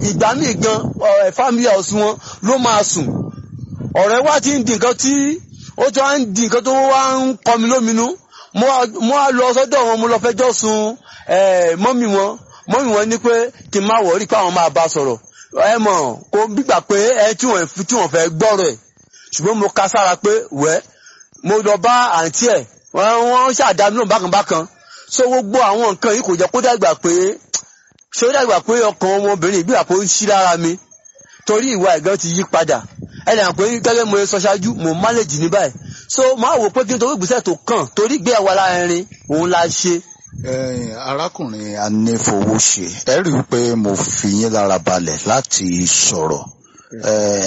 ìgbà míì gan ẹ family house wọn ló máa sùn ọ̀rẹ́ wa ti ń di nǹkan tí ó ti wá ń di nǹkan tó wá ń kọ mi lóminú mo wá- mo wá lọ sọ́dọ̀ wọn mo lọ fẹjọ́ sùn ẹ mọ́mì wọn mọ́mì wọn ní pé kí n má wọrí pé àwọn máa bá a sọ̀rọ̀ ẹ mọ̀ kó gbígbà pé ẹ tí wọ́n tí wọ́n fẹ́ gbọ́rọ̀ ẹ̀ ṣùgbọ́n mo ka sára pé wẹ́ mo lọ bá àǹtí ẹ̀ wọ́n wọ́n ṣàdámì náà bákan bákan so gbogbo àwọn nǹkan yìí kò jẹ́ kó dàgbà pé ṣé ó dàgbà pé ọkàn ọmọbìnrin ìbí àpò ń ṣí lára mi torí ìwà ẹ̀gán ti yí padà ẹnì àpò gẹ́gẹ́ mo sọ ṣáájú mo manage ní báyìí so máa wò pé kí n torí ìgbésẹ̀ tó kàn torí ìgbé ẹ̀wà lára ẹrin òun la ṣe Eh, arákùnrin anífowóṣe ẹ rí i pé mo fi yín lára balẹ̀ láti sọ̀rọ̀ Eh,